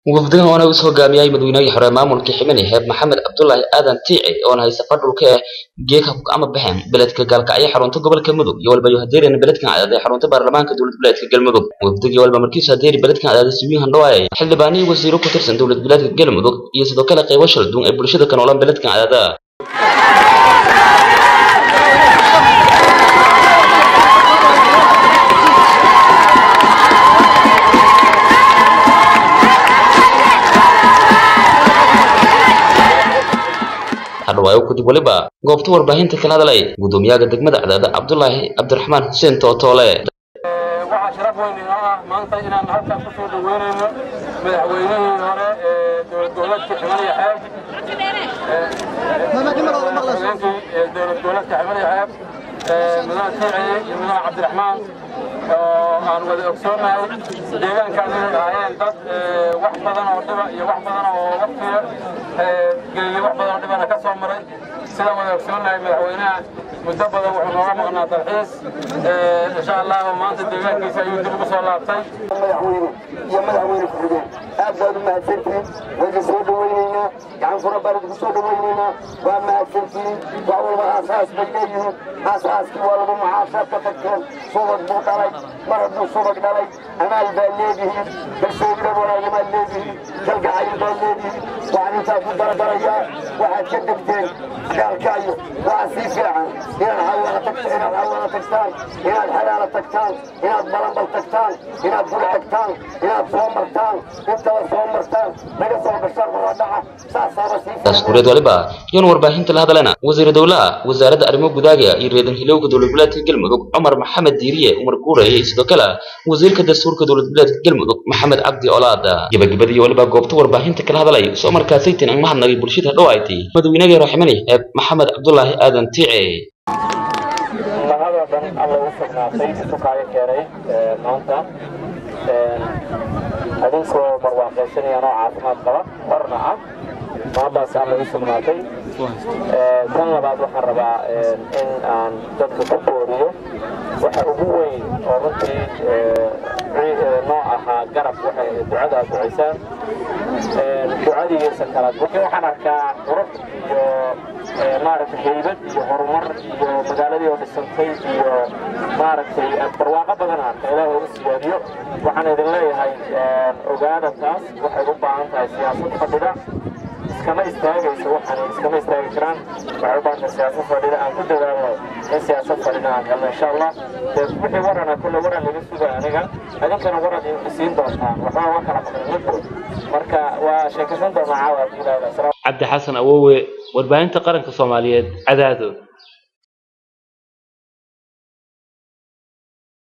wafdigan waana uu hogaamiyay madaxweynihii hore maamulka ximani heeb maxamed cabdulaahi aadan tiici oona haysa fadhulka eh geeka ama baxeen beledka gaalkacyo xarunta gobolka mudug iyo walba hadeerina beledkan cadaad ee xarunta baarlamaanka dowlad goboleedka galmudug wafdigii walba markiisu hadeeri beledkan cadaad siwiin handhawaayay xildhibaanihii wasiiro ku tirsan dowlad goboleedka galmudug iyo sidoo kale qaybo shalduun ee bulshada ka noolan beledkan cadaada hadhawaayo kadib waliba goobta warbaahinta kala hadlay gudoomiyaha degmada cadaada cabdulaahi cabdiraxmaan xuseen tootoole waxaa sharaf weyn inoo ah maanta inaan halkan ku soo dhaweynayno madaxweynihii hore ee dowlad goboleedka ximaniya xeeb madaxweynkii dowlad goboleedka ximaniya xeeb mudane tiiciye iyo mudane cabdiraxmaan oo aan wada ogsoonahay deegaankaan inay ahaayeen dad wax badan oo dhiba iyo wax badan oo waqtiga geliya wax badan oo dhibana ka soo maray sidaan wada ogsoonahay madaxweynaha muddo badan wuxuu nooga maqnaa dalxiis insha allahu maanta deegaankiisa ayuu dib ugu soo laabtay madaxweyne iyo madaxweyne ku-xigeen aad baad u mahadsantihiin wayka soo dhawaynaynaa gacan fura baan idinku soo dhawaynaynaa waa mahadsantihiin wax walba aasaas bay leeyihiin aasaaskii waa lagu mucaashaad ka tagteen subag buu dhalay mar hadduu subag dhalay amaal baad leedihiin kalsoonida walaagamaad leedihiin kalgacayl baad leedihiin waxaan intaa ku daragalayaa waxaad ka degteen gaalkaayo waxaa sii fiican inaad xawaala tagta inaad xawaala tagtaan inaad xalaala tagtaan inaad balanbal tagtaan inaad bul tagtaan inaad soo martaan intaba soo martaan naga soo gashaan horadhaca saasaaba sii daaskureed waliba iyoon warbaahinta la hadlayna wasiir dowlaha wasaaradda arrimo gudaaga iyo reedan hilowga dowlad goboleedka galmudug cumar maxamed diiriye umar guureye iyo sidoo kale wasiirka dastuurka dowlad goboleedka galmudug maxamed cabdi olaada gabagabadii waliba goobta warbaahinta kala hadlay soo markaasaytin ang mahadnagay bulshada hadhowaaytay madaxweynagii raximani eeb maxamed cabdulaahi aadan tiice mahadoo dhan alla u sugnaatay sukaayo keenay maanta adinkoo barwaaqaysanaya noo caafimaad qaba horna ah maadaas alla u sugnaatay tan labaad waxaan rabaa in aan dadka ku booriyo waxa ugu weyn oo runtii noo ahaa garab waxay ducada aad ducaysaan ducadiisa kala waxaan arkaa qurux iyo maaragtay haybad iyo horumar iyo magaaladii oo dhisantay iyo maaragtay barwaaqo badan arka ilaahay u siyaadiyo waxaan idin leeyahay ogaada taas waxay u baahan tahay siyaasad fadhida iskama istaagayso waxaan iskama istaagi karaan waxay u baahan tahay siyaasad fadhida aan ku dadaalno in siyaasad fadhida aan helno insha allah dee wixii warana kulle waran laga suga aniga idinkana waran isiin doontaan waxba waa kala maqan midbo marka waa sheekaysan doonaa caawa haddii ilaahay cabdi xasan awowe warbaahinta qaranka soomaaliyeed cadaado